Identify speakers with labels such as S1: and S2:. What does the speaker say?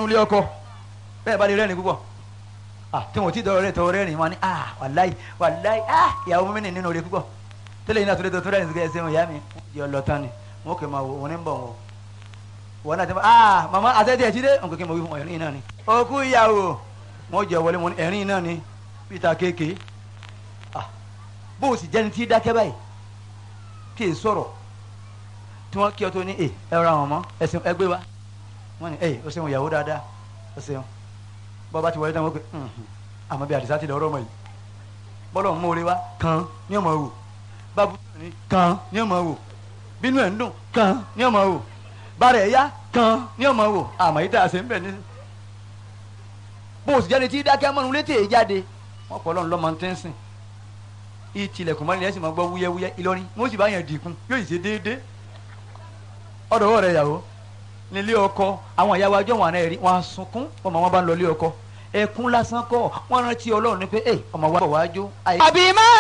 S1: ilé ọkọ bẹ́ẹ̀ bá lè rẹ́rìn púpọ̀ ah tí wọn ò tí dọ̀rọ̀ rẹ̀ tọ̀rọ̀ rẹ́rìn wọn ni ah wàláì wàláì ah ìyàwó mi nì nínú rẹ̀ púpọ̀ tẹ́lẹ̀ yìí náà tó lè tó tó rẹ́rìn sí ẹsẹ̀ wọn ìyá mi yọ lọ tán ni wọn kò máa wò wọn ní bọ̀ wọn wọn náà ti máa ah màmá àtẹ́tẹ́ ẹ̀ jíde nǹkan kí n mọ̀ wí fún ẹ̀rín náà ni òkú ìyàwó wọn jẹ wọlé wọn ẹ̀rín náà ni peter kéèké ah bó o sì jẹ́ni tí dákẹ́ báyìí kí è sọ̀rọ̀ tí wọ́n kí ọ tó ní ẹ ẹ ra wọn mọ́ ẹsìn ẹgbẹ́ wa wọ́n ní ẹ o ṣeun ìyàwó dáadáa o ṣeun bọ́ba ti wọlé tán wọ́n pe àmọ́ bí àdìsá ti lọ ọ̀rọ̀ mọ̀ yìí bọ́lọ̀ ń mórí wa kan ní ọmọ wò bábú ní kan ní ọmọ wò bínú ẹ̀ ń dùn kan ní ọmọ wò bàrẹ̀ ẹ̀yá kan ní ọmọ wò àmọ́ yìí tá a ṣe ń bẹ̀ ní. bó o sì jáde tí dákẹ́ mọ́nu létí èyí jáde wọ́n pọ̀ lọ́nà lọ́mọ tẹ́ ń sìn ìtìlẹ̀kùn mọ́ni ẹ̀ sì máa gbọ́ wúyẹ́wúyẹ́ Ìlọrin wọ́n sì bá yẹn dìkun yóò sì ṣe déédéé ọ̀dọ̀ rẹ̀ yàwó nílé ọkọ àwọn ìyàwó ajọ́ wọn àná ẹ̀rí wọn á sunkún ọmọ wọn bá ń lọ ilé ọkọ ẹkún lásán kọ́ wọn rántí Ọlọ́run ní pé ẹ ọmọ wa bọ̀ wá jó.
S2: àbí má